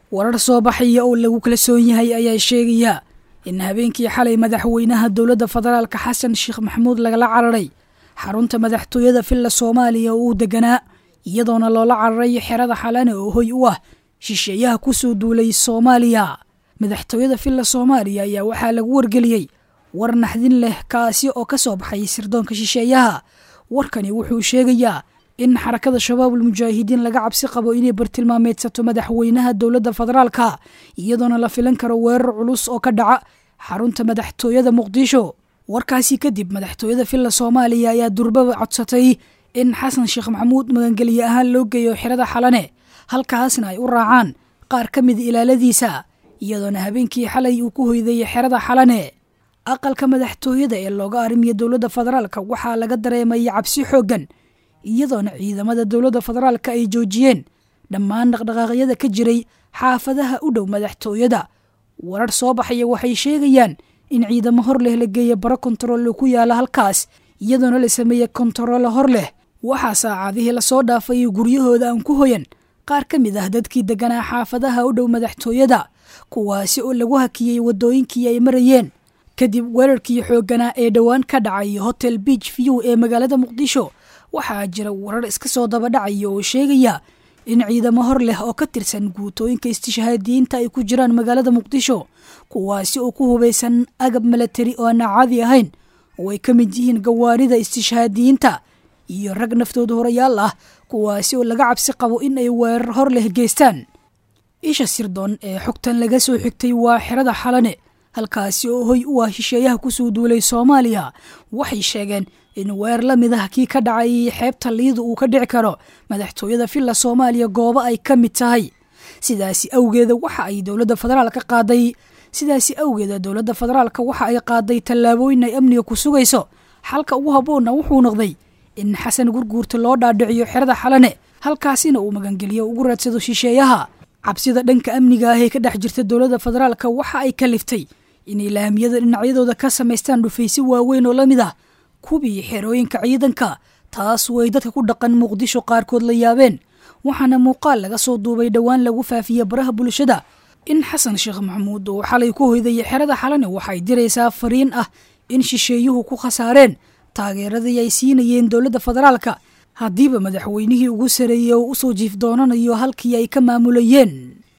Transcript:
warar soo baxaya oo lagu kalsoon yahay ayaa sheegaya in habeenkii xalay madaxweynaha dowladda federaalka xasan sheekh maxamuud lagala cararay xarunta madaxtooyada villa soomaaliya oo uu deganaa iyadoona loola cararay xerada xalane oo hoy u ah shisheeyaha kusoo duulay soomaaliya madaxtooyada villa soomaaliya ayaa waxaa lagu wargeliyey war naxdin leh kaasi oo ka soo baxay sirdoonka shisheeyaha warkani wuxuu sheegayaa in xarakada shabaabul mujaahidiin laga cabsi qabo inay bartilmaameedsato madaxweynaha dowladda federaalka iyadoona la filan karo weerar culus oo ka dhaca xarunta madaxtooyada muqdisho warkaasi kadib madaxtooyada villa soomaaliya ayaa durbaba codsatay in xasan sheekh maxamuud magangelye ahaan loo geeyo xerada xalane halkaasna ay u raacaan qaar ka mida ilaaladiisa iyadoona habeenkii xalay uu ku hoydayay xerada xalane aqalka madaxtooyada ee looga arrimiya dowladda federaalka waxaa laga dareemaya cabsi xooggan iyadoona ciidamada dowladda federaalka ay joojiyeen dhammaan dhaqdhaqaaqyada ka jiray xaafadaha u dhow madaxtooyada warar soo baxaya waxay sheegayaan in ciidamo hor leh la geeya baro kontarool ku yaala halkaas iyadoona la sameeya kontaroolo hor leh waxaa saacadihii lasoo dhaafay guryahooda aan ku hoyan qaar ka mid ah dadkii deganaa xaafadaha u dhow madaxtooyada kuwaasi oo lagu hakiyey waddooyinkii ay marayeen kadib weerarkii xoogganaa ee dhowaan ka dhacay hotel beach view ee magaalada muqdisho waxaa jira warar iska soo dabadhacaya oo sheegaya in ciidamo hor leh oo ka tirsan guutooyinka istishhaadiyiinta ay ku jiraan magaalada muqdisho kuwaasi oo ku hubaysan agab milatari oo aan caadi ahayn oo ay ka mid yihiin gawaarida istishhaadiyiinta iyo rag naftooda horayaal ah kuwaasi oo laga cabsi qabo in ay weerar hor leh geystaan isha sirdoon ee xogtan laga soo xigtay waa xerada xalane halkaasi oo hoy u ah shisheeyaha kusoo duulay soomaaliya waxay sheegeen in weer la mid ah kii ka dhacay xeebta liida uu ka dhici karo madaxtooyada villa soomaaliya goobo ay ka mid tahay sidaasi awgeeda waxa ay dowladda federaalka qaaday sidaasi awgeeda dowladda federaalka waxa ay qaaday tallaabooyin ay amniga ku sugayso xalka ugu habboonna wuxuu noqday in xasan gurguurta loo dhaadhiciyo xerada xalane halkaasina uu magangeliyo ugu raadsado shisheeyaha cabsida dhanka amniga ah ee ka dhex jirta dowladda federaalka waxa ay kaliftay inay laamiyada dhinacyadooda ka samaystaan dhufaysi waaweyn oo la mid ah kubii xerooyinka ciidanka taas way dadka ku dhaqan muqdisho qaarkood la yaabeen waxaana muuqaal laga soo duubay dhowaan lagu faafiye baraha bulshada in xasan sheekh maxamuud uu xalay ku hoydayay xerada xalane waxay diraysaa fariin ah in shisheeyuhu ku khasaareen taageeradii ay siinayeen dowladda federaalka haddiiba madaxweynihii ugu sareeyey oo usoo jiif doonanayo halkii ay ka maamulayeen